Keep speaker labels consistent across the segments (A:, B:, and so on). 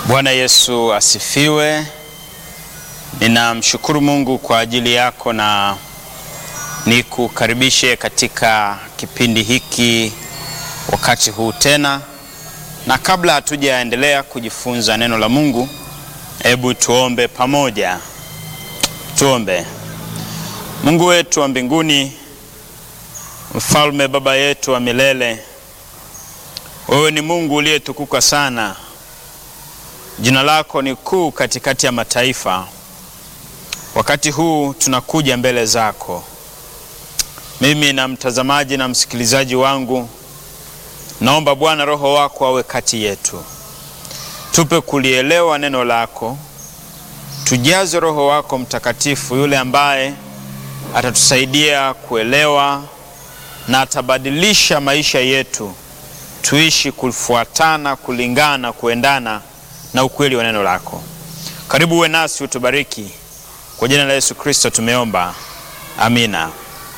A: Bwana Yesu asifiwe. Ninamshukuru Mungu kwa ajili yako na nikukaribishe katika kipindi hiki wakati huu tena, na kabla hatujaendelea kujifunza neno la Mungu, hebu tuombe pamoja. Tuombe. Mungu wetu wa mbinguni, mfalme, baba yetu wa milele, wewe ni Mungu uliyetukuka sana. Jina lako ni kuu katikati ya mataifa. Wakati huu tunakuja mbele zako, mimi na mtazamaji na msikilizaji wangu, naomba Bwana Roho wako awe kati yetu, tupe kulielewa neno lako, tujaze Roho wako Mtakatifu, yule ambaye atatusaidia kuelewa na atabadilisha maisha yetu, tuishi kufuatana, kulingana, kuendana na ukweli wa neno lako. Karibu uwe nasi, utubariki. Kwa jina la Yesu Kristo tumeomba, amina.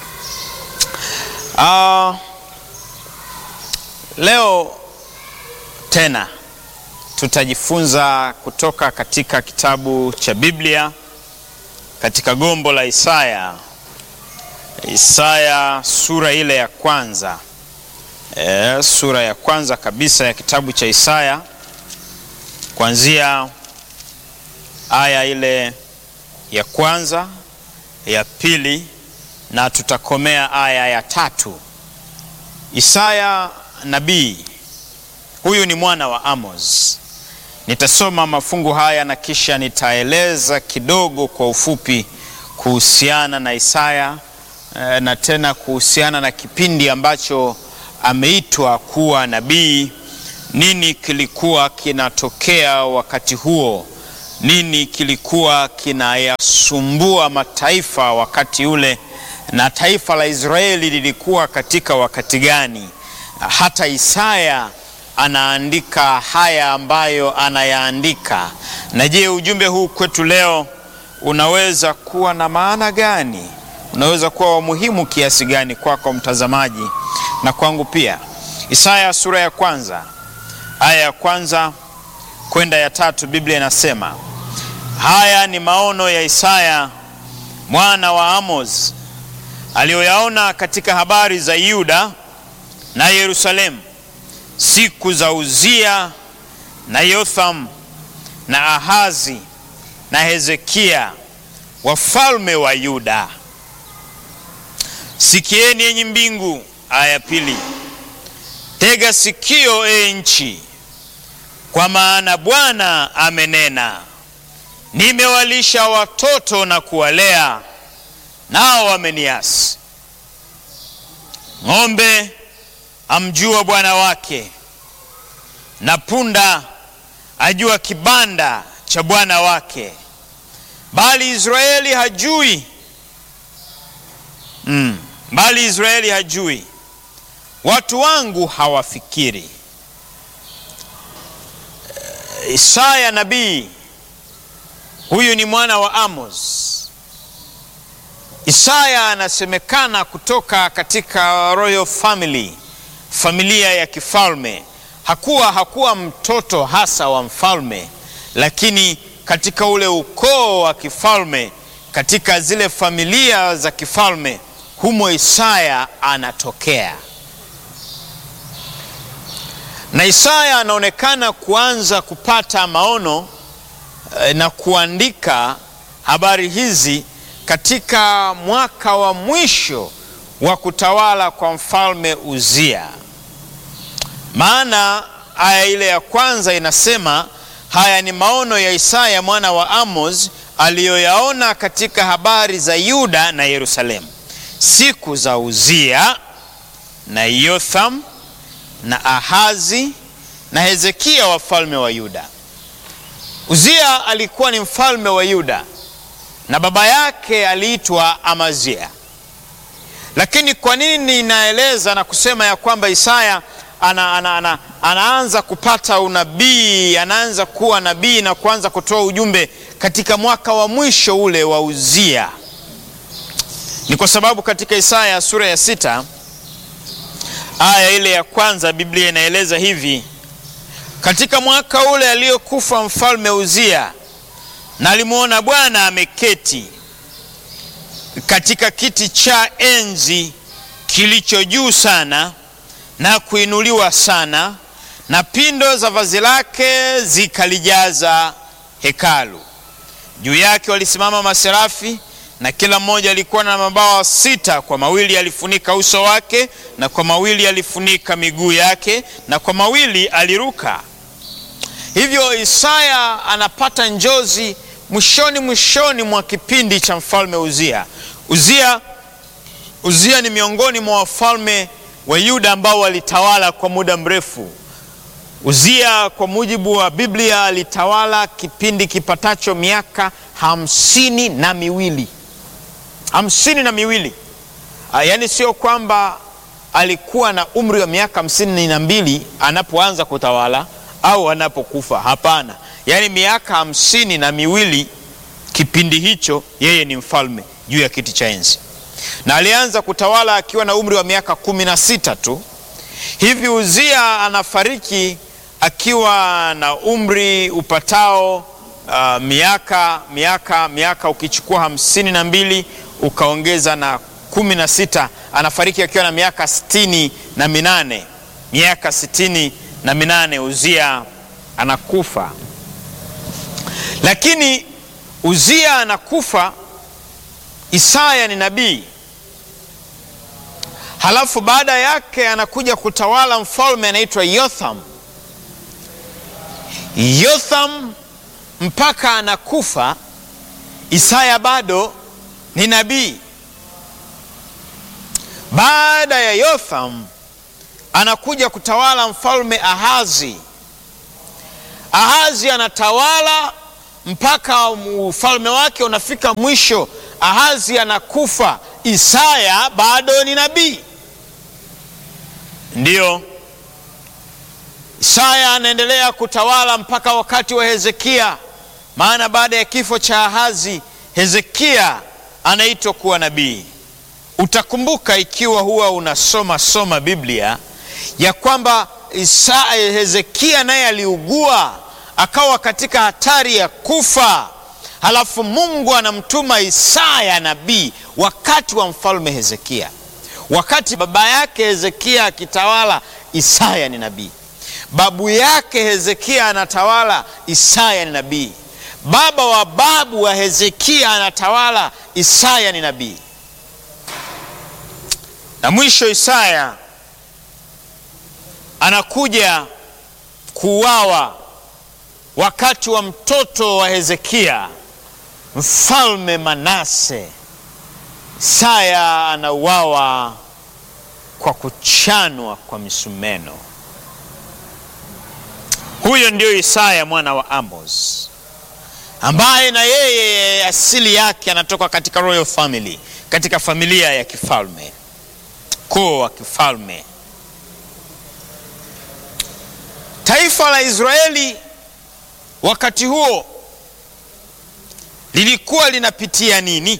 A: Uh, leo tena tutajifunza kutoka katika kitabu cha Biblia katika gombo la Isaya, Isaya sura ile ya kwanza, e, sura ya kwanza kabisa ya kitabu cha Isaya kuanzia aya ile ya kwanza ya pili na tutakomea aya ya tatu. Isaya nabii huyu ni mwana wa Amos. Nitasoma mafungu haya na kisha nitaeleza kidogo kwa ufupi kuhusiana na Isaya na tena kuhusiana na kipindi ambacho ameitwa kuwa nabii. Nini kilikuwa kinatokea wakati huo? Nini kilikuwa kinayasumbua mataifa wakati ule, na taifa la Israeli lilikuwa katika wakati gani? Hata Isaya anaandika haya ambayo anayaandika. Na je, ujumbe huu kwetu leo unaweza kuwa na maana gani? Unaweza kuwa wa muhimu kiasi gani kwako kwa mtazamaji na kwangu pia? Isaya sura ya kwanza aya ya kwanza kwenda ya tatu, Biblia inasema haya ni maono ya Isaya mwana wa Amos aliyoyaona katika habari za Yuda na Yerusalemu siku za Uzia na Yotham na Ahazi na Hezekia wafalme wa Yuda. Sikieni enyi mbingu. Aya pili, tega sikio e nchi, kwa maana Bwana amenena, nimewalisha watoto na kuwalea, nao wameniasi. Ng'ombe amjua bwana wake, na punda ajua kibanda cha bwana wake, bali Israeli hajui mm, bali Israeli hajui, watu wangu hawafikiri. Isaya nabii huyu ni mwana wa Amos. Isaya anasemekana kutoka katika royal family, familia ya kifalme. Hakuwa hakuwa mtoto hasa wa mfalme, lakini katika ule ukoo wa kifalme, katika zile familia za kifalme, humo Isaya anatokea. Na Isaya anaonekana kuanza kupata maono na kuandika habari hizi katika mwaka wa mwisho wa kutawala kwa mfalme Uzia. Maana aya ile ya kwanza inasema haya ni maono ya Isaya mwana wa Amos aliyoyaona katika habari za Yuda na Yerusalemu siku za Uzia na Yotham na Ahazi na Hezekia wafalme wa Yuda. Uzia alikuwa ni mfalme wa Yuda na baba yake aliitwa Amazia. Lakini kwa nini ninaeleza na kusema ya kwamba Isaya ana, ana, ana, anaanza kupata unabii, anaanza kuwa nabii na kuanza kutoa ujumbe katika mwaka wa mwisho ule wa Uzia? Ni kwa sababu katika Isaya sura ya sita aya ile ya kwanza Biblia inaeleza hivi: katika mwaka ule aliyokufa mfalme Uzia, na alimwona Bwana ameketi katika kiti cha enzi kilicho juu sana na kuinuliwa sana, na pindo za vazi lake zikalijaza hekalu. Juu yake walisimama maserafi, na kila mmoja alikuwa na mabawa sita. Kwa mawili alifunika uso wake, na kwa mawili alifunika miguu yake, na kwa mawili aliruka. Hivyo Isaya anapata njozi mwishoni mwishoni mwa kipindi cha mfalme Uzia. Uzia, Uzia ni miongoni mwa wafalme wa Yuda ambao walitawala kwa muda mrefu. Uzia kwa mujibu wa Biblia alitawala kipindi kipatacho miaka hamsini na miwili hamsini na miwili. Yaani sio kwamba alikuwa na umri wa miaka hamsini na mbili anapoanza kutawala au anapokufa. Hapana, yaani miaka hamsini na miwili kipindi hicho yeye ni mfalme juu ya kiti cha enzi, na alianza kutawala akiwa na umri wa miaka kumi na sita tu. Hivi Uzia anafariki akiwa na umri upatao uh, miaka miaka miaka ukichukua hamsini na mbili ukaongeza na kumi na sita anafariki akiwa na miaka sitini na minane miaka sitini na minane Uzia anakufa. Lakini Uzia anakufa, Isaya ni nabii, halafu baada yake anakuja kutawala mfalme anaitwa Yotham. Yotham mpaka anakufa, Isaya bado ni nabii. Baada ya Yotham anakuja kutawala mfalme Ahazi. Ahazi anatawala mpaka ufalme wake unafika mwisho. Ahazi anakufa, Isaya bado ni nabii. Ndiyo, Isaya anaendelea kutawala mpaka wakati wa Hezekia, maana baada ya kifo cha Ahazi Hezekia anaitwa kuwa nabii. Utakumbuka ikiwa huwa unasoma soma Biblia ya kwamba Isaya, Hezekia naye aliugua akawa katika hatari ya kufa, halafu Mungu anamtuma Isaya nabii wakati wa mfalme Hezekia. Wakati baba yake Hezekia akitawala, Isaya ni nabii. Babu yake Hezekia anatawala, Isaya ni nabii. Baba wa babu wa Hezekia anatawala, Isaya ni nabii. Na mwisho Isaya anakuja kuuawa wakati wa mtoto wa Hezekia, mfalme Manase. Isaya anauawa kwa kuchanwa kwa misumeno. Huyo ndio Isaya mwana wa Amos, ambaye na yeye asili yake anatoka katika royal family, katika familia ya kifalme, ukoo wa kifalme. Taifa la Israeli wakati huo lilikuwa linapitia nini?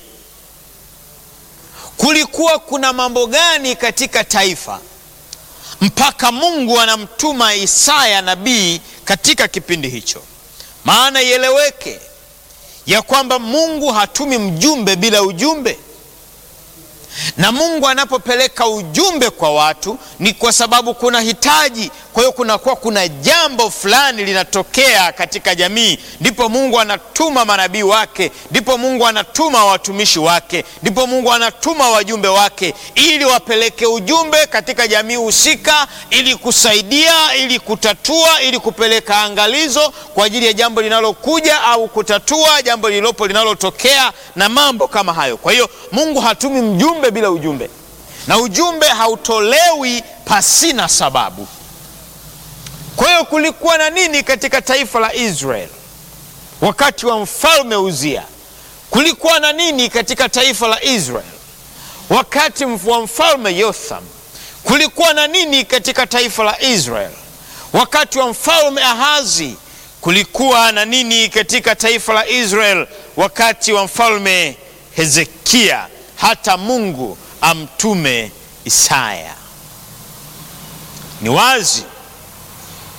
A: Kulikuwa kuna mambo gani katika taifa mpaka Mungu anamtuma Isaya nabii katika kipindi hicho? Maana ieleweke ya kwamba Mungu hatumi mjumbe bila ujumbe, na Mungu anapopeleka ujumbe kwa watu ni kwa sababu kuna hitaji. Kwa hiyo kunakuwa kuna jambo fulani linatokea katika jamii, ndipo Mungu anatuma manabii wake, ndipo Mungu anatuma watumishi wake, ndipo Mungu anatuma wajumbe wake ili wapeleke ujumbe katika jamii husika, ili kusaidia, ili kutatua, ili kupeleka angalizo kwa ajili ya jambo linalokuja au kutatua jambo lililopo linalotokea na mambo kama hayo. Kwa hiyo Mungu hatumi mjumbe bila ujumbe, na ujumbe hautolewi pasina sababu. Kwa hiyo kulikuwa na nini katika taifa la Israel wakati wa mfalme Uzia? Kulikuwa na nini katika taifa la Israel wakati wa mfalme Yotham? Kulikuwa na nini katika taifa la Israel wakati wa mfalme Ahazi? Kulikuwa na nini katika taifa la Israel wakati wa mfalme Hezekia? Hata Mungu amtume Isaya. Ni wazi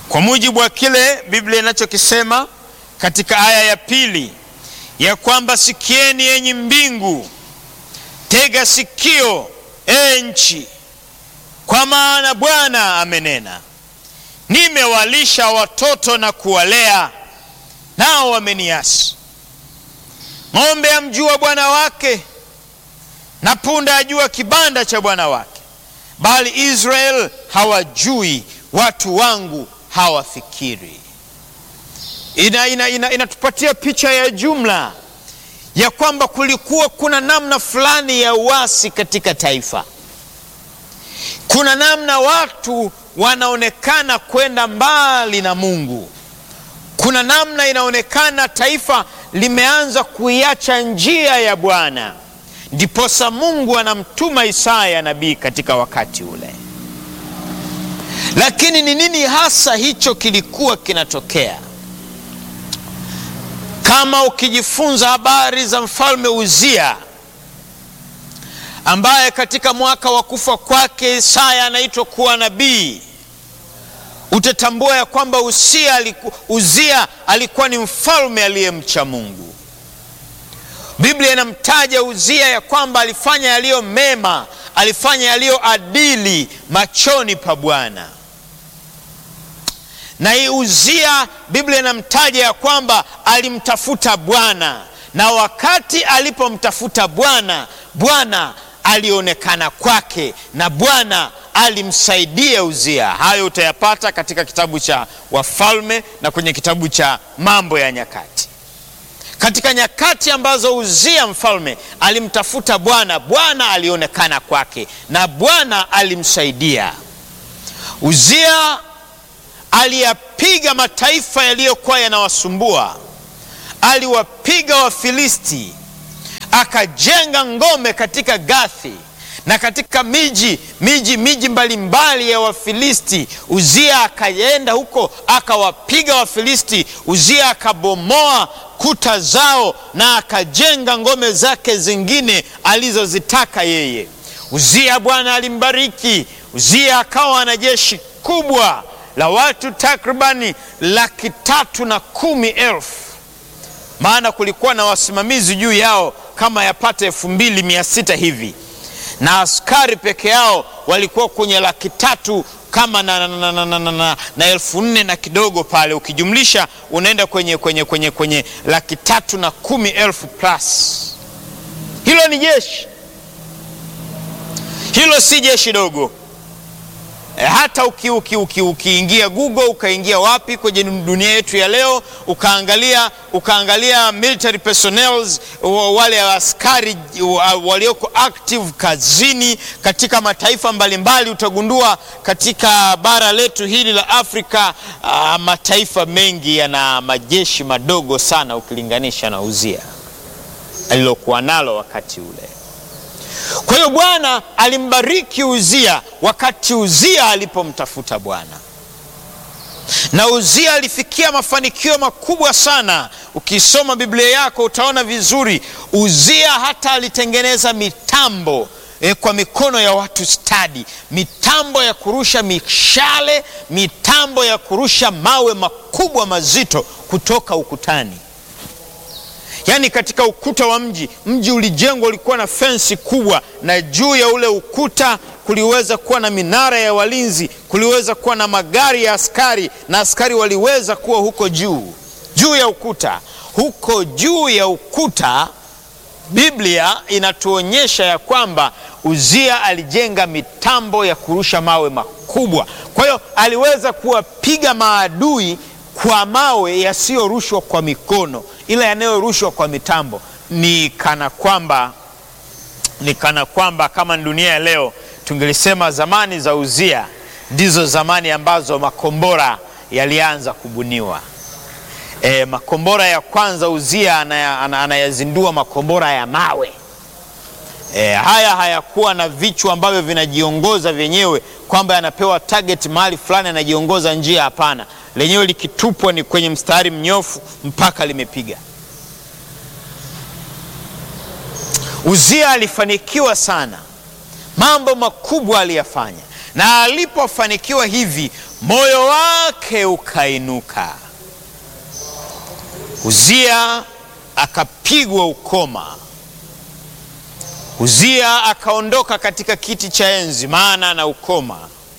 A: kwa mujibu wa kile Biblia inachokisema katika aya ya pili ya kwamba sikieni enyi mbingu, tega sikio e nchi, kwa maana Bwana amenena, nimewalisha watoto na kuwalea, nao wameniasi. Ng'ombe amjua bwana wake, na punda ajua kibanda cha bwana wake, bali Israel hawajui, watu wangu hawafikiri. Inatupatia ina, ina, ina picha ya jumla ya kwamba kulikuwa kuna namna fulani ya uasi katika taifa. Kuna namna watu wanaonekana kwenda mbali na Mungu. Kuna namna inaonekana taifa limeanza kuiacha njia ya Bwana. Ndiposa Mungu anamtuma Isaya nabii katika wakati ule. Lakini ni nini hasa hicho kilikuwa kinatokea? Kama ukijifunza habari za mfalme Uzia ambaye katika mwaka wa kufa kwake Isaya anaitwa kuwa nabii, utatambua ya kwamba Uzia aliku, Uzia alikuwa ni mfalme aliyemcha Mungu. Biblia inamtaja Uzia ya kwamba alifanya yaliyo mema, alifanya yaliyo adili machoni pa Bwana na hii Uzia, Biblia inamtaja ya kwamba alimtafuta Bwana, na wakati alipomtafuta Bwana, Bwana alionekana kwake na Bwana alimsaidia Uzia. Hayo utayapata katika kitabu cha Wafalme na kwenye kitabu cha Mambo ya Nyakati. Katika nyakati ambazo Uzia mfalme alimtafuta Bwana, Bwana alionekana kwake na Bwana alimsaidia Uzia aliyapiga mataifa yaliyokuwa yanawasumbua, aliwapiga Wafilisti, akajenga ngome katika Gathi na katika miji miji miji mbalimbali ya Wafilisti. Uzia akaenda huko akawapiga Wafilisti. Uzia akabomoa kuta zao na akajenga ngome zake zingine alizozitaka yeye. Uzia Bwana alimbariki Uzia, akawa na jeshi kubwa la watu takribani laki tatu na kumi elfu maana kulikuwa na wasimamizi juu yao kama yapata elfu mbili mia sita hivi na askari peke yao walikuwa kwenye laki tatu kama na, na, na, na, na, na, na elfu nne na kidogo pale, ukijumlisha unaenda kwenye, kwenye, kwenye, kwenye laki tatu na kumi elfu plus. Hilo ni jeshi, hilo si jeshi dogo. E, hata ukiingia uki, uki, uki Google ukaingia wapi kwenye dunia yetu ya leo ukaangalia, ukaangalia military personnel wale askari walioko active kazini katika mataifa mbalimbali, utagundua katika bara letu hili la Afrika uh, mataifa mengi yana majeshi madogo sana ukilinganisha na Uzia alilokuwa nalo wakati ule. Kwa hiyo Bwana alimbariki Uzia wakati Uzia alipomtafuta Bwana, na Uzia alifikia mafanikio makubwa sana. Ukisoma Biblia yako utaona vizuri, Uzia hata alitengeneza mitambo e, kwa mikono ya watu stadi, mitambo ya kurusha mishale, mitambo ya kurusha mawe makubwa mazito kutoka ukutani. Yaani katika ukuta wa mji, mji ulijengwa, ulikuwa na fensi kubwa, na juu ya ule ukuta kuliweza kuwa na minara ya walinzi, kuliweza kuwa na magari ya askari, na askari waliweza kuwa huko juu juu ya ukuta. Huko juu ya ukuta, Biblia inatuonyesha ya kwamba Uzia alijenga mitambo ya kurusha mawe makubwa. Kwa hiyo aliweza kuwapiga maadui kwa mawe yasiyorushwa kwa mikono ila yanayorushwa kwa mitambo. Ni kana kwamba ni kana kwamba kama dunia ya leo tungelisema zamani za Uzia ndizo zamani ambazo makombora yalianza kubuniwa. E, makombora ya kwanza Uzia anayazindua makombora ya mawe. E, haya hayakuwa na vichwa ambavyo vinajiongoza vyenyewe kwamba yanapewa target mahali fulani yanajiongoza njia. Hapana, lenyewe likitupwa ni kwenye mstari mnyofu mpaka limepiga. Uzia alifanikiwa sana, mambo makubwa aliyafanya, na alipofanikiwa hivi, moyo wake ukainuka. Uzia akapigwa ukoma. Uzia akaondoka katika kiti cha enzi, maana na ukoma.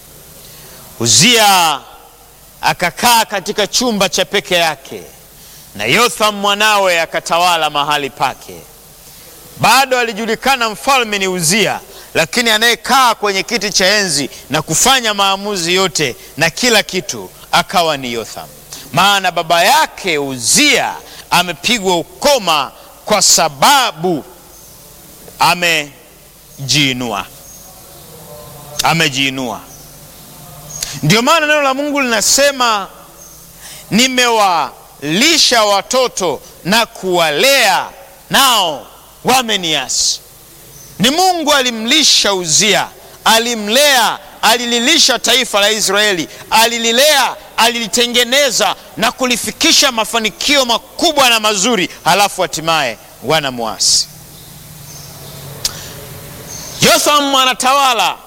A: Uzia akakaa katika chumba cha peke yake, na Yotham mwanawe akatawala mahali pake. Bado alijulikana mfalme ni Uzia, lakini anayekaa kwenye kiti cha enzi na kufanya maamuzi yote na kila kitu akawa ni Yotham, maana baba yake Uzia amepigwa ukoma kwa sababu amejiinua, amejiinua. Ndio maana neno la Mungu linasema nimewalisha watoto na kuwalea, nao wameniasi. Ni Mungu alimlisha Uzia, alimlea, alililisha taifa la Israeli, alililea, alilitengeneza na kulifikisha mafanikio makubwa na mazuri, halafu hatimaye wanamwasi. Yotham anatawala.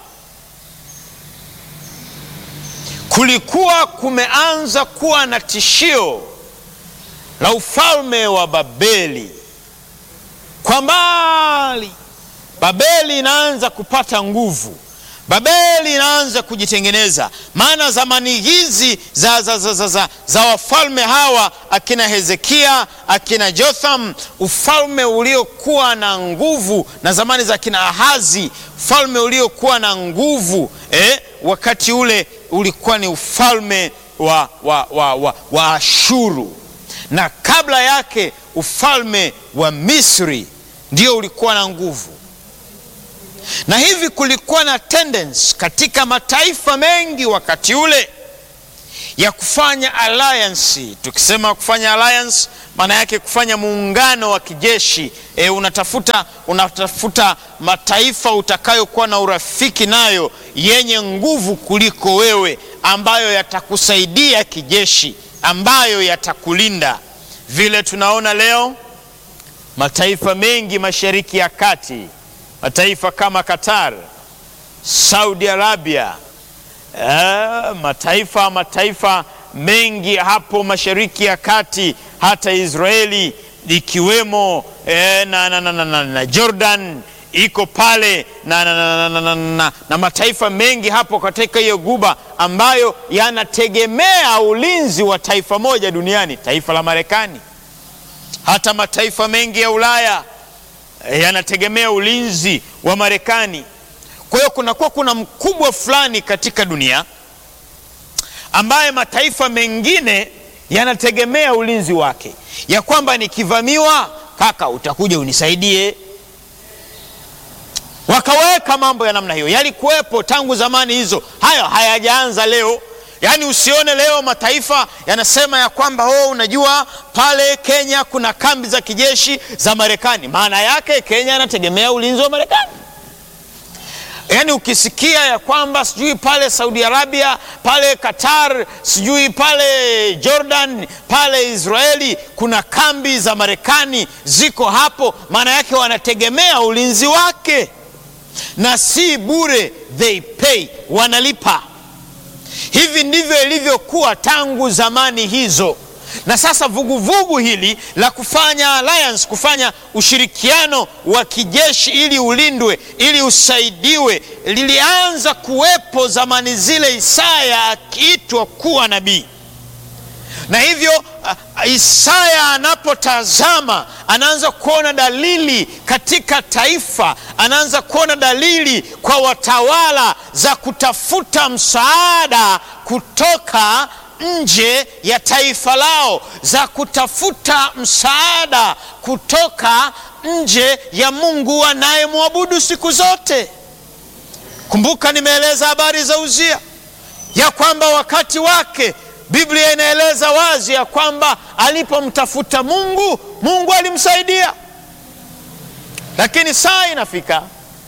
A: Kulikuwa kumeanza kuwa na tishio la ufalme wa Babeli kwa mbali. Babeli inaanza kupata nguvu, Babeli inaanza kujitengeneza. Maana zamani hizi za, za, za, za, za, za wafalme hawa akina Hezekia akina Jotham, ufalme uliokuwa na nguvu, na zamani za akina Ahazi, ufalme uliokuwa na nguvu eh, wakati ule ulikuwa ni ufalme wa, wa, wa, wa, wa Ashuru, na kabla yake ufalme wa Misri ndio ulikuwa na nguvu na hivi kulikuwa na tendency katika mataifa mengi wakati ule ya kufanya alliance. Tukisema kufanya alliance, maana yake kufanya muungano wa kijeshi e, unatafuta, unatafuta mataifa utakayokuwa na urafiki nayo yenye nguvu kuliko wewe, ambayo yatakusaidia kijeshi, ambayo yatakulinda. Vile tunaona leo mataifa mengi Mashariki ya Kati mataifa kama Qatar, Saudi Arabia, eh, mataifa mataifa mengi hapo Mashariki ya Kati, hata Israeli ikiwemo eh, na, na, na, na, na, na Jordan iko pale na, na, na, na, na, na, na mataifa mengi hapo katika hiyo guba ambayo yanategemea ulinzi wa taifa moja duniani, taifa la Marekani. Hata mataifa mengi ya Ulaya yanategemea ulinzi wa Marekani. Kwa hiyo kunakuwa kuna mkubwa fulani katika dunia ambaye mataifa mengine yanategemea ulinzi wake, ya kwamba nikivamiwa, kaka, utakuja unisaidie. Wakaweka mambo ya namna hiyo, yalikuwepo tangu zamani hizo, hayo hayajaanza leo. Yaani usione leo mataifa yanasema ya kwamba oh, unajua pale Kenya kuna kambi za kijeshi za Marekani. Maana yake Kenya anategemea ulinzi wa Marekani. Yaani ukisikia ya kwamba sijui pale Saudi Arabia, pale Qatar, sijui pale Jordan, pale Israeli kuna kambi za Marekani ziko hapo, maana yake wanategemea ulinzi wake, na si bure, they pay, wanalipa. Hivi ndivyo ilivyokuwa tangu zamani hizo, na sasa vuguvugu vugu hili la kufanya alliance, kufanya ushirikiano wa kijeshi ili ulindwe, ili usaidiwe, lilianza kuwepo zamani zile, Isaya akiitwa kuwa nabii. Na hivyo uh, Isaya anapotazama anaanza kuona dalili katika taifa, anaanza kuona dalili kwa watawala za kutafuta msaada kutoka nje ya taifa lao, za kutafuta msaada kutoka nje ya Mungu anayemwabudu siku zote. Kumbuka nimeeleza habari za Uzia ya kwamba wakati wake Biblia inaeleza wazi ya kwamba alipomtafuta Mungu, Mungu alimsaidia. Lakini saa inafika,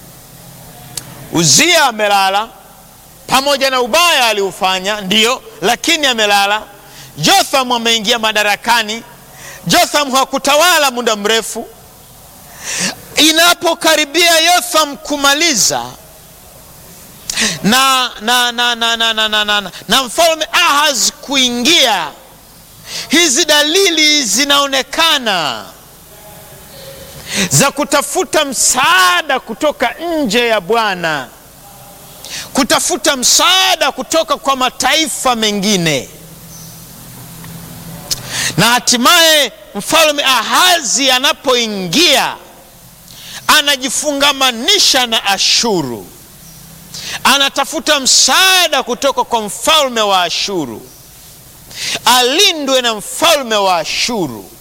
A: Uzia amelala, pamoja na ubaya aliufanya, ndiyo, lakini amelala. Jotham ameingia madarakani. Jotham hakutawala muda mrefu. Inapokaribia Yotham kumaliza, na, na, na, na, na, na, na, na, na mfalme Ahaz kuingia, hizi dalili zinaonekana za kutafuta msaada kutoka nje ya Bwana, kutafuta msaada kutoka kwa mataifa mengine, na hatimaye mfalme Ahazi anapoingia anajifungamanisha na Ashuru, anatafuta msaada kutoka kwa mfalme wa Ashuru, alindwe na mfalme wa Ashuru.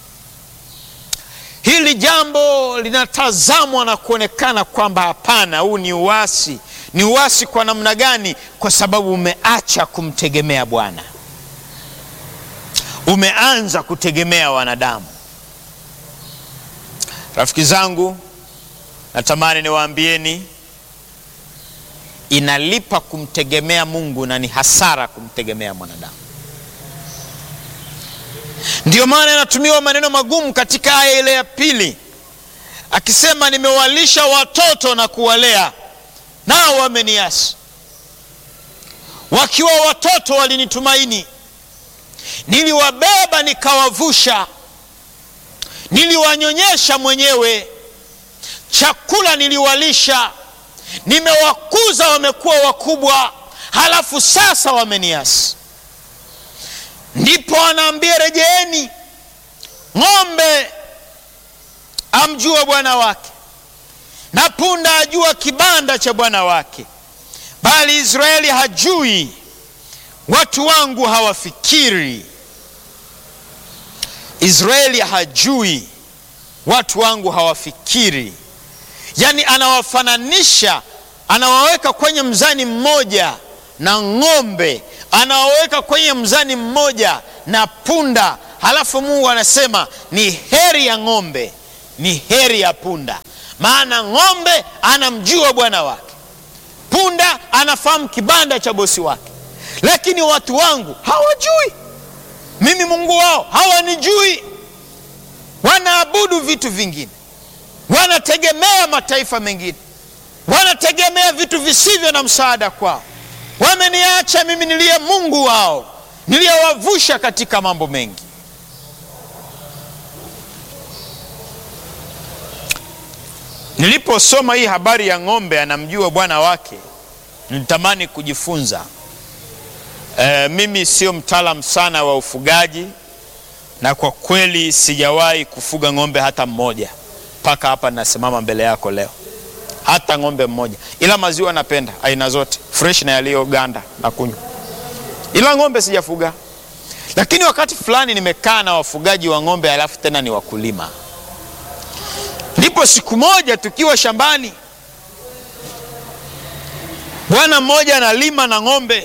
A: Hili jambo linatazamwa na kuonekana kwamba hapana, huu ni uasi. Ni uasi kwa namna gani? Kwa sababu umeacha kumtegemea Bwana, umeanza kutegemea wanadamu. Rafiki zangu, natamani niwaambieni, inalipa kumtegemea Mungu na ni hasara kumtegemea mwanadamu. Ndiyo maana inatumiwa maneno magumu katika aya ile ya pili, akisema nimewalisha watoto na kuwalea, nao wameniasi. Wakiwa watoto walinitumaini, niliwabeba nikawavusha, niliwanyonyesha mwenyewe, chakula niliwalisha, nimewakuza wamekuwa wakubwa, halafu sasa wameniasi. Ndipo anaambia rejeeni. Ng'ombe amjua bwana wake, na punda ajua kibanda cha bwana wake, bali Israeli hajui, watu wangu hawafikiri. Israeli hajui, watu wangu hawafikiri. Yaani anawafananisha, anawaweka kwenye mzani mmoja na ng'ombe anawaweka kwenye mzani mmoja na punda. Halafu Mungu anasema ni heri ya ng'ombe, ni heri ya punda, maana ng'ombe anamjua bwana wake, punda anafahamu kibanda cha bosi wake, lakini watu wangu hawajui mimi Mungu wao, hawanijui. Wanaabudu vitu vingine, wanategemea mataifa mengine, wanategemea vitu visivyo na msaada kwao wameniacha mimi niliye Mungu wao niliyewavusha katika mambo mengi. Niliposoma hii habari ya ng'ombe anamjua bwana wake, nilitamani kujifunza. E, mimi sio mtaalamu sana wa ufugaji, na kwa kweli sijawahi kufuga ng'ombe hata mmoja mpaka hapa nasimama mbele yako leo hata ng'ombe mmoja, ila maziwa napenda aina zote fresh na yaliyoganda na kunywa, ila ng'ombe sijafuga. Lakini wakati fulani nimekaa na wafugaji wa ng'ombe, alafu tena ni wakulima. Ndipo siku moja tukiwa shambani, bwana mmoja analima na ng'ombe,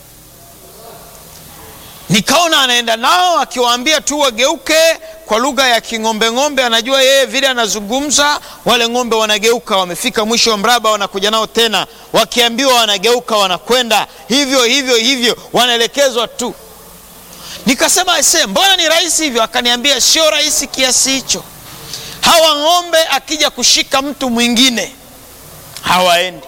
A: nikaona anaenda nao akiwaambia tu wageuke kwa lugha ya king'ombe ng'ombe, anajua yeye vile anazungumza, wale ng'ombe wanageuka. Wamefika mwisho wa mraba, wanakuja nao tena, wakiambiwa wanageuka, wanakwenda hivyo hivyo hivyo, wanaelekezwa tu. Nikasema ese, mbona ni rahisi hivyo? Akaniambia sio rahisi kiasi hicho. Hawa ng'ombe akija kushika mtu mwingine hawaendi,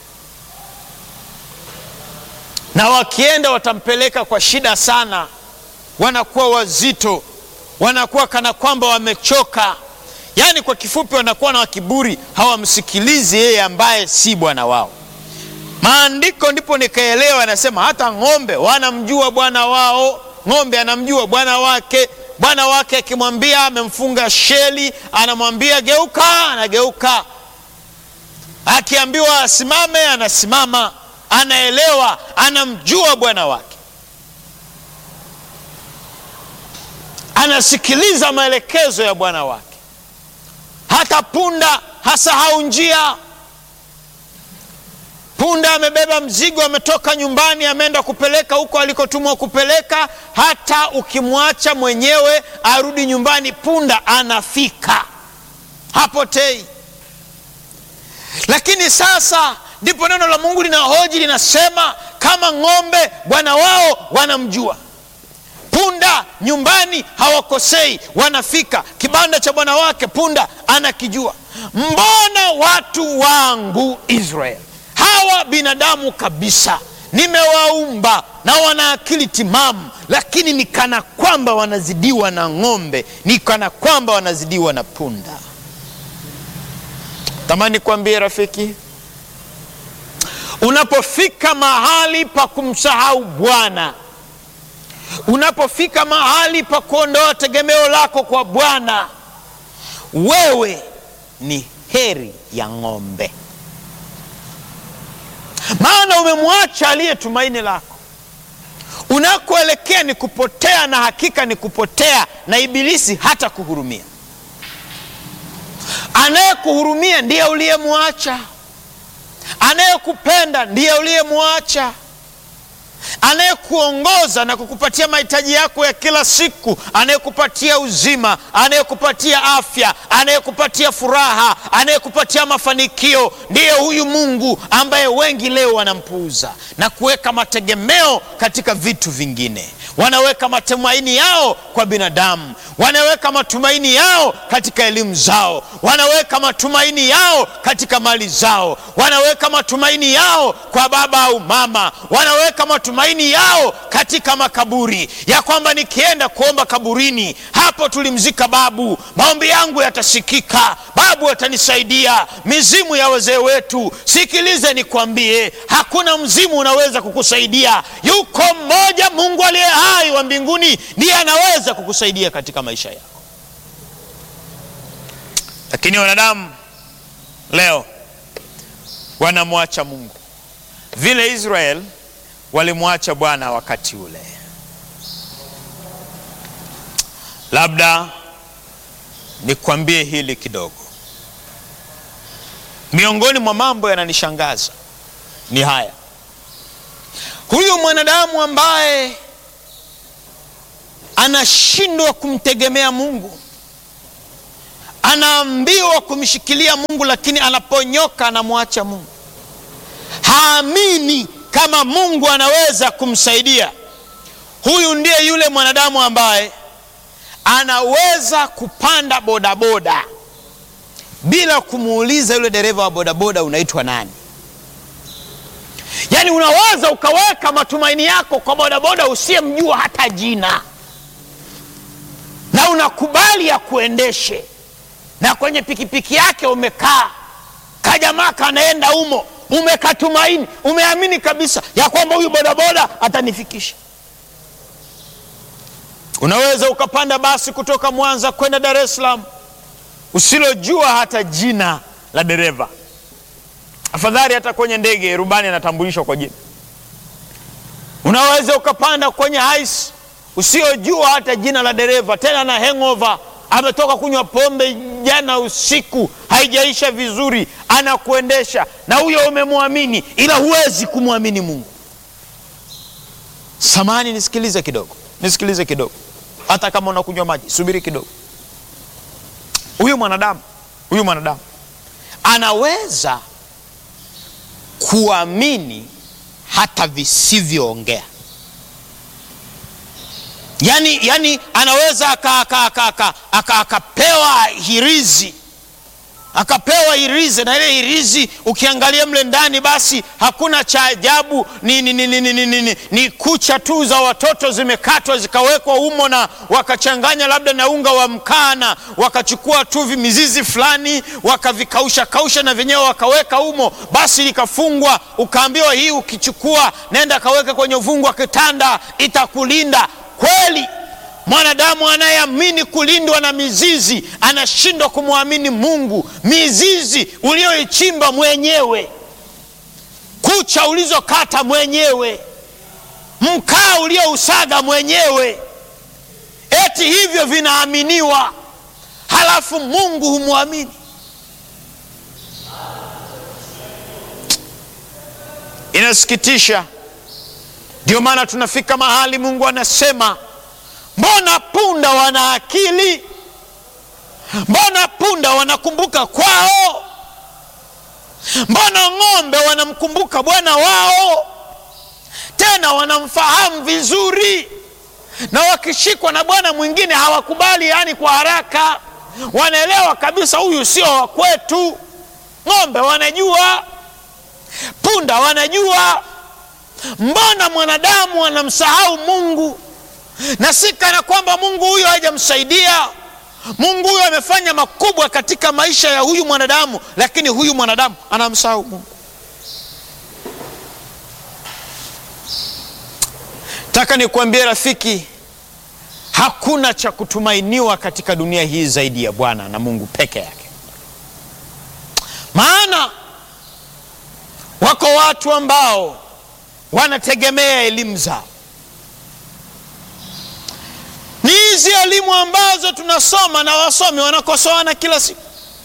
A: na wakienda watampeleka kwa shida sana, wanakuwa wazito wanakuwa kana kwamba wamechoka. Yaani kwa kifupi, wanakuwa na kiburi, hawamsikilizi yeye ambaye si bwana wao. Maandiko ndipo nikaelewa, anasema hata ng'ombe wanamjua bwana wao. Ng'ombe anamjua bwana wake. Bwana wake akimwambia amemfunga sheli, anamwambia geuka, anageuka. Akiambiwa asimame, anasimama. Anaelewa, anamjua bwana wake. anasikiliza maelekezo ya bwana wake. Hata punda hasahau njia. Punda amebeba mzigo, ametoka nyumbani, ameenda kupeleka huko alikotumwa kupeleka. Hata ukimwacha mwenyewe arudi nyumbani, punda anafika, hapotei. Lakini sasa ndipo neno la Mungu linahoji, linasema kama ng'ombe bwana wao wanamjua punda nyumbani hawakosei, wanafika. Kibanda cha bwana wake punda anakijua. Mbona watu wangu Israeli hawa binadamu kabisa nimewaumba na wana akili timamu, lakini ni kana kwamba wanazidiwa na ng'ombe, ni kana kwamba wanazidiwa na punda. Tamani kuambie rafiki, unapofika mahali pa kumsahau Bwana, unapofika mahali pa kuondoa tegemeo lako kwa Bwana, wewe ni heri ya ng'ombe, maana umemwacha aliye tumaini lako. Unakoelekea ni kupotea, na hakika ni kupotea, na Ibilisi hata kuhurumia. Anayekuhurumia ndiye uliyemwacha, anayekupenda ndiye uliyemwacha, anayekuongoza na kukupatia mahitaji yako ya kila siku, anayekupatia uzima, anayekupatia afya, anayekupatia furaha, anayekupatia mafanikio, ndiye huyu Mungu ambaye wengi leo wanampuuza na kuweka mategemeo katika vitu vingine. Wanaweka matumaini yao kwa binadamu, wanaweka matumaini yao katika elimu zao, wanaweka matumaini yao katika mali zao, wanaweka matumaini yao kwa baba au mama, wanaweka matumaini yao katika makaburi, ya kwamba nikienda kuomba kaburini, hapo tulimzika babu, maombi yangu yatasikika, babu atanisaidia. Mizimu ya wazee wetu, sikilize nikwambie, hakuna mzimu unaweza kukusaidia. Yuko mmoja, Mungu aliye hai wa mbinguni, ndiye anaweza kukusaidia katika maisha yako. Lakini wanadamu leo wanamwacha Mungu vile Israel walimwacha Bwana wakati ule. Labda nikwambie hili kidogo. Miongoni mwa mambo yananishangaza ni haya: huyu mwanadamu ambaye anashindwa kumtegemea Mungu, anaambiwa kumshikilia Mungu, lakini anaponyoka anamwacha Mungu, haamini kama Mungu anaweza kumsaidia. Huyu ndiye yule mwanadamu ambaye anaweza kupanda bodaboda bila kumuuliza yule dereva wa bodaboda unaitwa nani. Yaani unaweza ukaweka matumaini yako kwa bodaboda usiyemjua hata jina, na unakubali ya kuendeshe, na kwenye pikipiki yake umekaa, kajamaa kanaenda humo umekatumaini umeamini kabisa ya kwamba huyu bodaboda atanifikisha. Unaweza ukapanda basi kutoka Mwanza kwenda Dar es Salaam usilojua hata jina la dereva. Afadhali hata kwenye ndege rubani anatambulishwa kwa jina. Unaweza ukapanda kwenye hais usiojua hata jina la dereva, tena na hangover ametoka kunywa pombe jana usiku, haijaisha vizuri, anakuendesha na huyo umemwamini, ila huwezi kumwamini Mungu. Samani, nisikilize kidogo, nisikilize kidogo. Hata kama unakunywa maji, subiri kidogo. Huyu mwanadamu, huyu mwanadamu anaweza kuamini hata visivyoongea Yani, yani anaweza akapewa hirizi akapewa hirizi na ile hirizi ukiangalia mle ndani basi hakuna cha ajabu, ni, ni, ni, ni, ni, ni, ni, ni kucha tu za watoto zimekatwa zikawekwa humo na wakachanganya labda na unga wa mkaa wakachukua tu mizizi fulani wakavikausha kausha na vyenyewe wakaweka humo, basi likafungwa. Ukaambiwa hii ukichukua nenda kaweke kwenye uvungu wa kitanda itakulinda. Kweli mwanadamu anayeamini kulindwa na mizizi anashindwa kumwamini Mungu. Mizizi ulioichimba mwenyewe, kucha ulizokata mwenyewe, mkaa uliousaga mwenyewe, eti hivyo vinaaminiwa, halafu Mungu humwamini. Inasikitisha. Ndio maana tunafika mahali Mungu anasema, mbona punda wana akili? Mbona punda wanakumbuka kwao? Mbona ng'ombe wanamkumbuka bwana wao, tena wanamfahamu vizuri, na wakishikwa na bwana mwingine hawakubali, yaani kwa haraka, wanaelewa kabisa huyu sio wa kwetu. Ng'ombe wanajua punda wanajua. Mbona mwanadamu anamsahau Mungu? Na si kana kwamba Mungu huyo hajamsaidia. Mungu huyo amefanya makubwa katika maisha ya huyu mwanadamu, lakini huyu mwanadamu anamsahau Mungu. Nataka nikuambie rafiki, hakuna cha kutumainiwa katika dunia hii zaidi ya Bwana na Mungu peke yake. Maana wako watu ambao wanategemea elimu zao. Ni hizi elimu ambazo tunasoma na wasomi wanakosoana kila siku.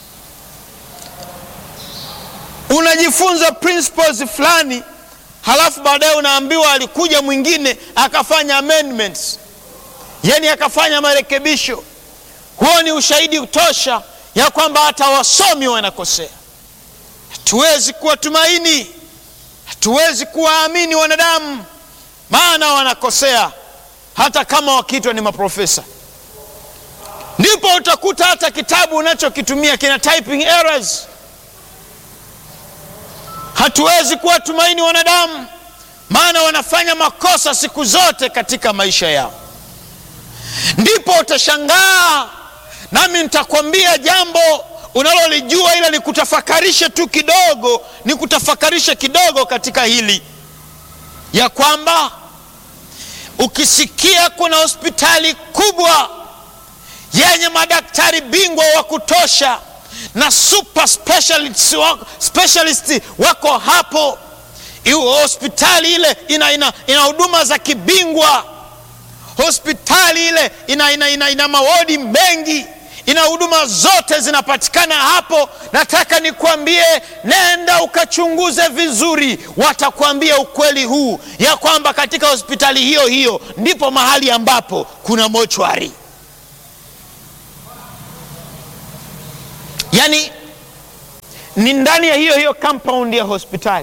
A: Unajifunza principles fulani, halafu baadaye unaambiwa alikuja mwingine akafanya amendments, yani akafanya marekebisho. Huo ni ushahidi tosha ya kwamba hata wasomi wanakosea. Hatuwezi kuwatumaini, hatuwezi kuwaamini wanadamu, maana wanakosea hata kama wakiitwa ni maprofesa. Ndipo utakuta hata kitabu unachokitumia kina typing errors. Hatuwezi kuwatumaini wanadamu, maana wanafanya makosa siku zote katika maisha yao. Ndipo utashangaa, nami nitakwambia jambo unalolijua ila nikutafakarishe tu kidogo, nikutafakarishe kidogo katika hili ya kwamba ukisikia kuna hospitali kubwa yenye madaktari bingwa wa kutosha na super specialists wako, specialist wako hapo, iwe hospitali ile ina, ina, ina huduma za kibingwa, hospitali ile ina, ina, ina, ina mawodi mengi ina huduma zote zinapatikana hapo. Nataka nikwambie, nenda ukachunguze vizuri, watakwambia ukweli huu ya kwamba katika hospitali hiyo hiyo ndipo mahali ambapo kuna mochwari. Yaani ni ndani ya hiyo hiyo compound ya hospitali.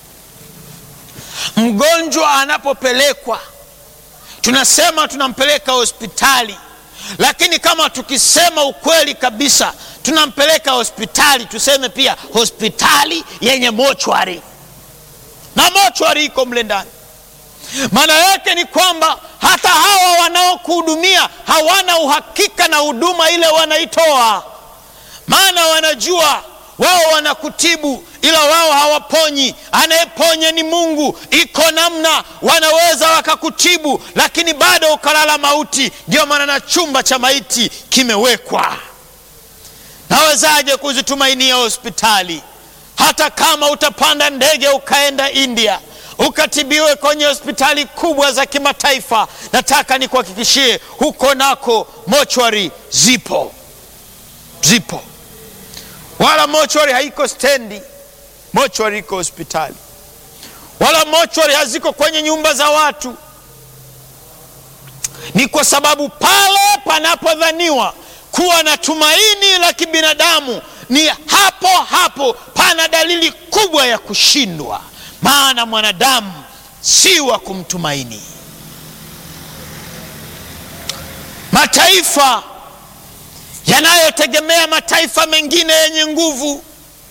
A: Mgonjwa anapopelekwa, tunasema tunampeleka hospitali lakini kama tukisema ukweli kabisa, tunampeleka hospitali, tuseme pia hospitali yenye mochwari, na mochwari iko mle ndani. Maana yake ni kwamba hata hawa wanaokuhudumia hawana uhakika na huduma ile wanaitoa, maana wanajua wao wanakutibu ila wao hawaponyi. Anayeponya ni Mungu. Iko namna wanaweza wakakutibu, lakini bado ukalala mauti. Ndio maana na chumba cha maiti kimewekwa. Nawezaje kuzitumainia hospitali? Hata kama utapanda ndege ukaenda India ukatibiwe kwenye hospitali kubwa za kimataifa, nataka nikuhakikishie huko nako mochwari zipo, zipo wala mochwari haiko stendi, mochwari iko hospitali. Wala mochwari haziko kwenye nyumba za watu. Ni kwa sababu pale panapodhaniwa kuwa na tumaini la kibinadamu, ni hapo hapo pana dalili kubwa ya kushindwa, maana mwanadamu si wa kumtumaini. Mataifa yanayotegemea mataifa mengine yenye nguvu,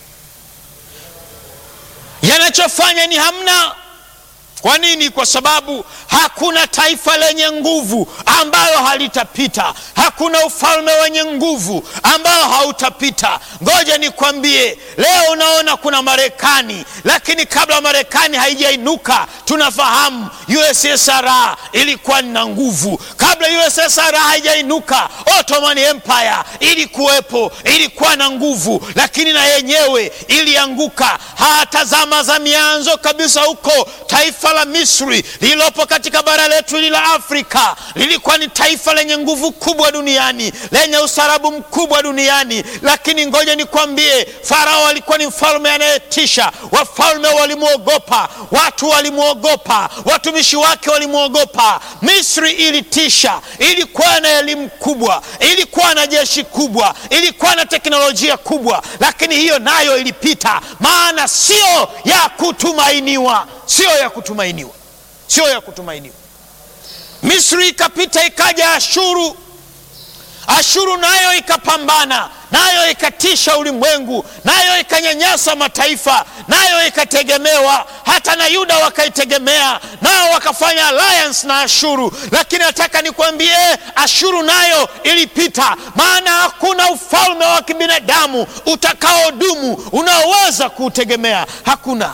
A: yanachofanya ni hamna. Kwa nini? Kwa sababu hakuna taifa lenye nguvu ambalo halitapita. Hakuna ufalme wenye nguvu ambao hautapita. Ngoja nikwambie, leo unaona kuna Marekani, lakini kabla Marekani haijainuka, tunafahamu USSR ilikuwa na nguvu. Kabla USSR haijainuka, Ottoman Empire ilikuwepo, ilikuwa na nguvu, lakini na yenyewe ilianguka. Hata zama za mianzo kabisa huko taifa la Misri lililopo katika bara letu hili la Afrika lilikuwa ni taifa lenye nguvu kubwa duniani, lenye ustaarabu mkubwa duniani. Lakini ngoja nikwambie, Farao alikuwa ni mfalme anayetisha. Wafalme walimwogopa, watu walimwogopa, watumishi wake walimwogopa. Misri ilitisha, ilikuwa na elimu kubwa, ilikuwa na jeshi kubwa, ilikuwa na teknolojia kubwa, lakini hiyo nayo ilipita, maana sio ya kutumainiwa, sio ya kutumainiwa, sio ya kutumainiwa. Misri ikapita, ikaja Ashuru. Ashuru nayo ikapambana, nayo ikatisha ulimwengu, nayo ikanyanyasa mataifa, nayo ikategemewa. Hata na Yuda wakaitegemea, nao wakafanya alliance na Ashuru. Lakini nataka nikwambie, Ashuru nayo ilipita, maana hakuna ufalme wa kibinadamu utakaodumu unaoweza kuutegemea, hakuna.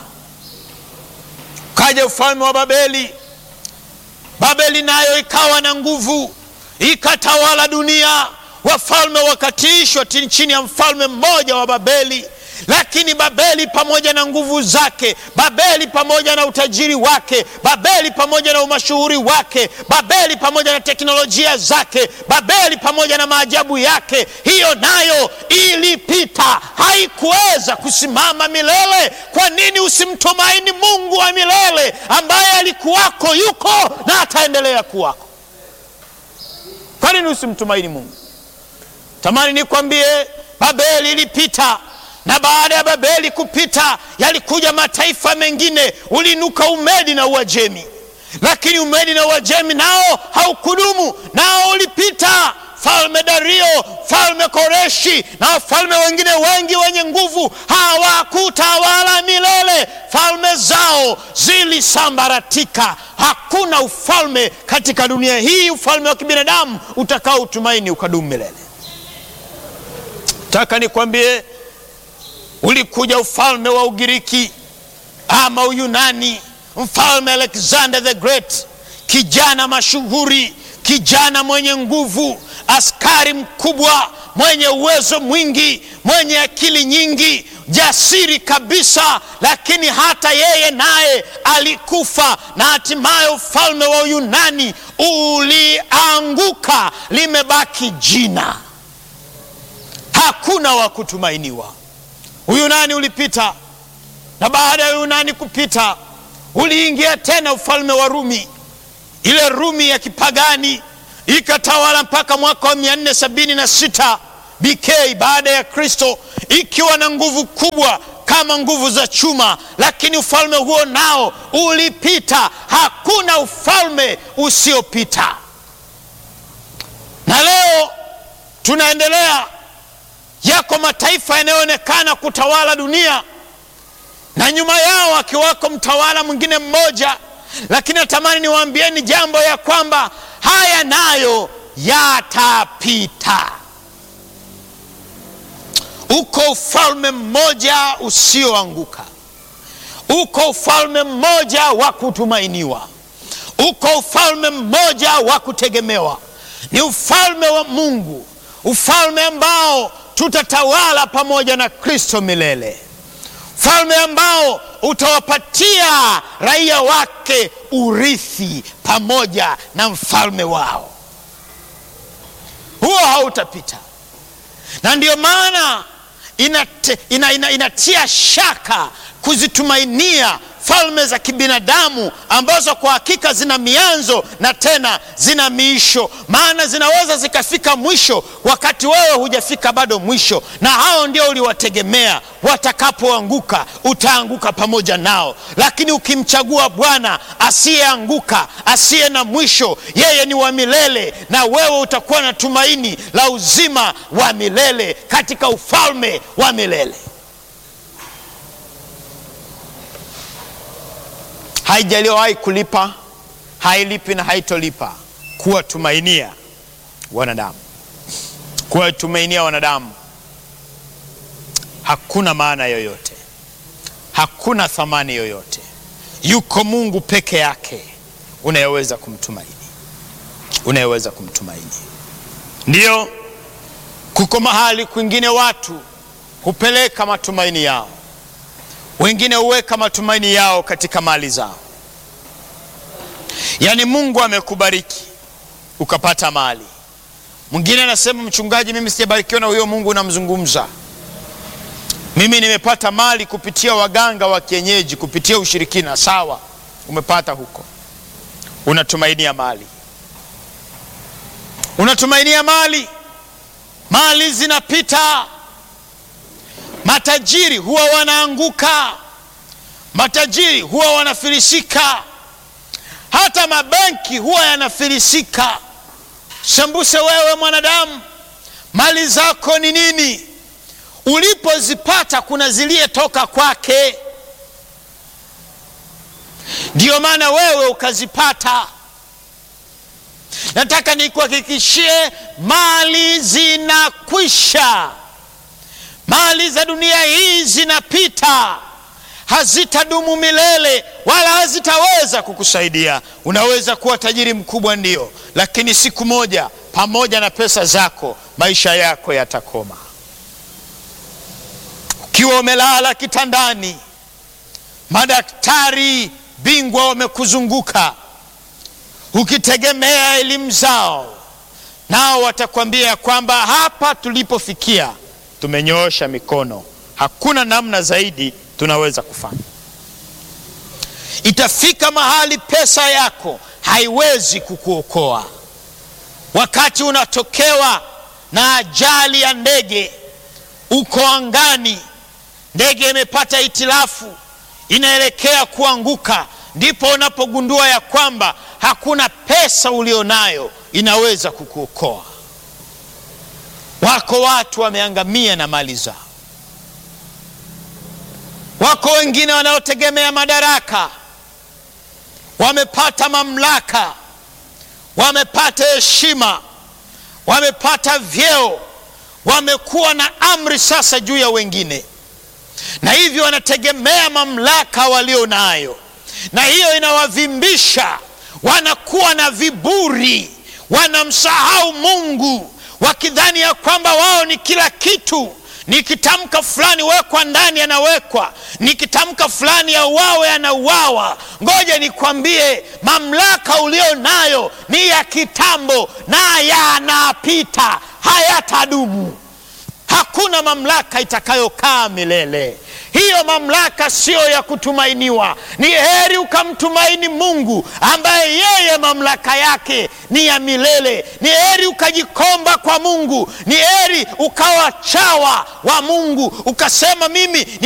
A: Kaja ufalme wa Babeli. Babeli nayo ikawa na nguvu, ikatawala dunia. Wafalme wakatiishwa chini ya mfalme mmoja wa Babeli. Lakini Babeli pamoja na nguvu zake, Babeli pamoja na utajiri wake, Babeli pamoja na umashuhuri wake, Babeli pamoja na teknolojia zake, Babeli pamoja na maajabu yake, hiyo nayo ilipita, haikuweza kusimama milele. Kwa nini usimtumaini Mungu wa milele ambaye alikuwako, yuko na ataendelea kuwako? Kwa nini usimtumaini Mungu? Tamani nikwambie, Babeli ilipita na baada ya Babeli kupita yalikuja mataifa mengine. Uliinuka Umedi na Uajemi, lakini Umedi na Uajemi nao haukudumu, nao ulipita. Falme Dario, falme Koreshi na wafalme wengine wengi wenye nguvu hawakutawala milele, falme zao zilisambaratika. Hakuna ufalme katika dunia hii, ufalme wa kibinadamu utakao utumaini ukadumu milele. Taka nikwambie ulikuja ufalme wa Ugiriki ama Uyunani, mfalme Alexander the Great, kijana mashuhuri, kijana mwenye nguvu, askari mkubwa, mwenye uwezo mwingi, mwenye akili nyingi, jasiri kabisa. Lakini hata yeye naye alikufa, na hatimaye ufalme wa Uyunani ulianguka, limebaki jina, hakuna wa kutumainiwa. Uyunani ulipita, na baada ya Uyunani kupita uliingia tena ufalme wa Rumi. Ile Rumi ya kipagani ikatawala mpaka mwaka wa 476 BK baada ya Kristo, ikiwa na nguvu kubwa kama nguvu za chuma, lakini ufalme huo nao ulipita. Hakuna ufalme usiopita, na leo tunaendelea yako mataifa yanayoonekana kutawala dunia na nyuma yao akiwako mtawala mwingine mmoja, lakini natamani niwaambieni jambo ya kwamba haya nayo yatapita. Uko ufalme mmoja usioanguka, uko ufalme mmoja wa kutumainiwa, uko ufalme mmoja wa kutegemewa, ni ufalme wa Mungu, ufalme ambao tutatawala pamoja na Kristo milele, ufalme ambao utawapatia raia wake urithi pamoja na mfalme wao. Huo hautapita, na ndiyo maana inate, ina, ina, inatia shaka kuzitumainia falme za kibinadamu ambazo kwa hakika zina mianzo na tena zina miisho, maana zinaweza zikafika mwisho wakati wewe hujafika bado mwisho, na hao ndio uliwategemea. Watakapoanguka utaanguka pamoja nao, lakini ukimchagua Bwana asiyeanguka, asiye na mwisho, yeye ni wa milele, na wewe utakuwa na tumaini la uzima wa milele katika ufalme wa milele. Haijaliwahi kulipa, hailipi na haitolipa kuwatumainia wanadamu. Kuwatumainia wanadamu hakuna maana yoyote, hakuna thamani yoyote. Yuko Mungu peke yake unayeweza kumtumaini, unayeweza kumtumaini. Ndiyo, kuko mahali kwingine watu hupeleka matumaini yao wengine huweka matumaini yao katika mali zao. Yaani, Mungu amekubariki ukapata mali. Mwingine anasema mchungaji, mimi sijabarikiwa na huyo Mungu unamzungumza. Mimi nimepata mali kupitia waganga wa kienyeji, kupitia ushirikina. Sawa, umepata huko, unatumainia mali, unatumainia mali. Mali zinapita Matajiri huwa wanaanguka, matajiri huwa wanafilisika, hata mabenki huwa yanafilisika. Sembuse wewe mwanadamu, Mali zako ni nini? Ulipozipata kuna ziliyetoka kwake, ndiyo maana wewe ukazipata. Nataka nikuhakikishie, mali zinakwisha. Mali za dunia hii zinapita, hazitadumu milele, wala hazitaweza kukusaidia. Unaweza kuwa tajiri mkubwa, ndio, lakini siku moja, pamoja na pesa zako, maisha yako yatakoma. Ukiwa umelala kitandani, madaktari bingwa wamekuzunguka ukitegemea elimu zao, nao watakwambia kwamba hapa tulipofikia tumenyoosha mikono, hakuna namna zaidi tunaweza kufanya. Itafika mahali pesa yako haiwezi kukuokoa. Wakati unatokewa na ajali ya ndege, uko angani, ndege imepata hitilafu, inaelekea kuanguka, ndipo unapogundua ya kwamba hakuna pesa ulionayo inaweza kukuokoa. Wako watu wameangamia na mali zao. Wako wengine wanaotegemea madaraka, wamepata mamlaka, wamepata heshima, wamepata vyeo, wamekuwa na amri sasa juu ya wengine, na hivyo wanategemea mamlaka walio nayo, na hiyo inawavimbisha. Wanakuwa na viburi, wanamsahau Mungu wakidhani ya kwamba wao ni kila kitu. Nikitamka fulani wekwa ndani, anawekwa. Nikitamka fulani auawe, anauawa. Ngoja nikwambie, mamlaka ulio nayo ni ya kitambo na yanapita, hayatadumu. Hakuna mamlaka itakayokaa milele. Hiyo mamlaka siyo ya kutumainiwa. Ni heri ukamtumaini Mungu ambaye yeye mamlaka yake ni ya milele. Ni heri ukajikomba kwa Mungu. Ni heri ukawa chawa wa Mungu ukasema mimi